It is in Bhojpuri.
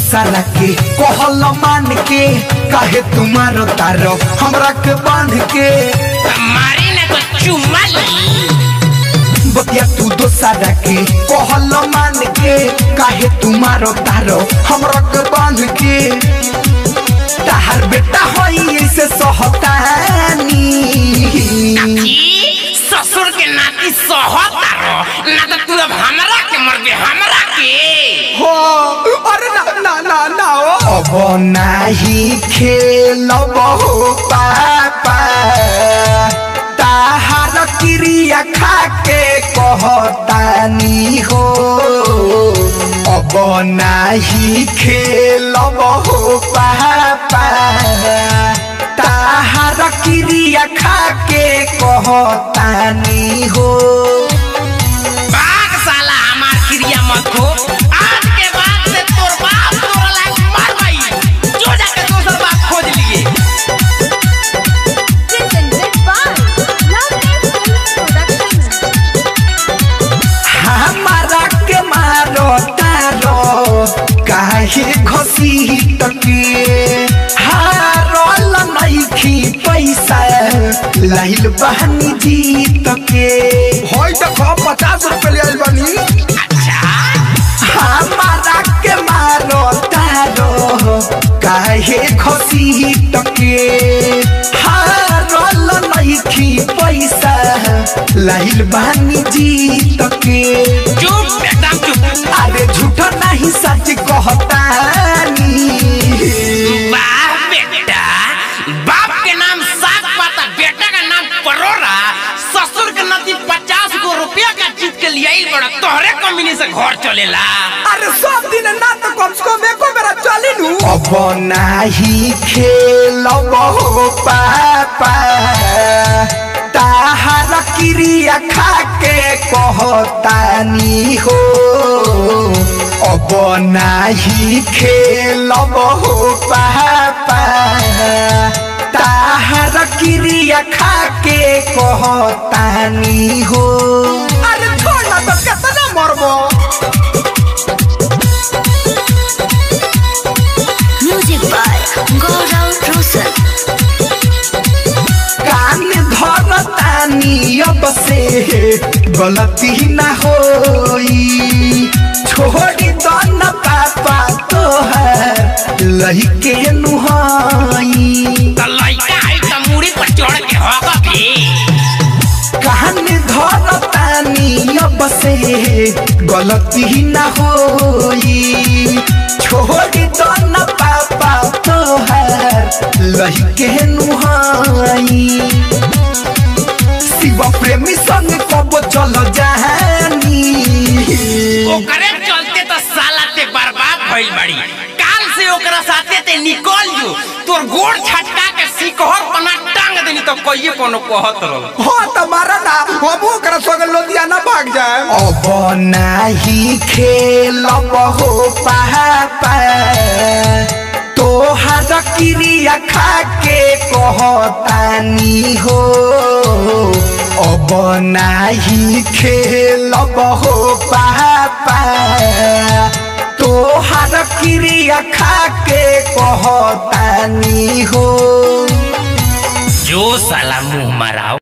दोसरा के कहल मान के काहे तुम्हारो तारो हमरा के बांध के मारी ना तो चुम्मा ली बतिया तू दोसरा के कहल मान के काहे तुम्हारो तारो हमरा के बांध के ताहर बेटा होई ऐसे सहतानी ई ससुर के नाती सहता रो ना तो तू अब हमरा के मरबे हमरा के हो अरे ना ना ना ना ओ अब नाही खेलब हो पापा ताहार क्रिया खा के कहतानी हो अब नाही खेलब हो पापा ताहार क्रिया खा के कहतानी हो बाग साला हमार क्रिया मत हो आज के बाद से तोर बाप तोरा लायक मर गई जो जाके दोसर बाप खोज लिए presented by Lovely Films Production. हमारा के मारो तारो काहे घसी तके हारल नइखी पैसा लाइल बहनी जीत के होय देखो पचास रुपए ले आइल बानी अच्छा हमारा के मारो तारो काहे घसी तके हारल नइखी पैसा लाइल बहनी जीत के चुप एकदम चुप अरे झूठ नहीं सच कहतानी बाप बेटा बाप के नाम साग पाता बेटा का नाम परोरा ससुर के नदी पचास गो रुपया का जीत के लिए आइल बड़ा तोहरे कमीनी से घर चलेला अरे सब दिन ना तो कम से कम एको मेरा चली लू अब नाही खेलब हो पापा ताहार क्रिया खा के कहतानी हो अब नाही खेलब हो पापा ताहार क्रिया खा के कहतानी हो अरे छोड़ ना तो कितना मरबो Music by Gaurav Rosal. कान धरतानी अब से गलती न होई छोड़ी दो न पापा तोहर लहिके नुहाई तो लइका है तो मुड़ी पर चढ़ के होगा भी कान धरतानी अब से गलती न होई छोड़ी दो न पापा तोहर लहिके नुहाई शिव प्रेमी संग कब चल जानी ओकरे चलते तो साला ते बर्बाद भइल बड़ी काल से ओकरा साथे ते निकल जो तोर गोड़ छटका के सिकहर पना टांग देनी तो कहिए कोनो कहत रहो हो तुम्हारा ना हम ओकरा संग लुधियाना भाग जाए अब नाही खेलब हो पापा तोहार क्रिया खा के कहतानी हो अब नाही खेलब हो पापा तोहार क्रिया खा के कहतानी हो जो साला मुंह मराओ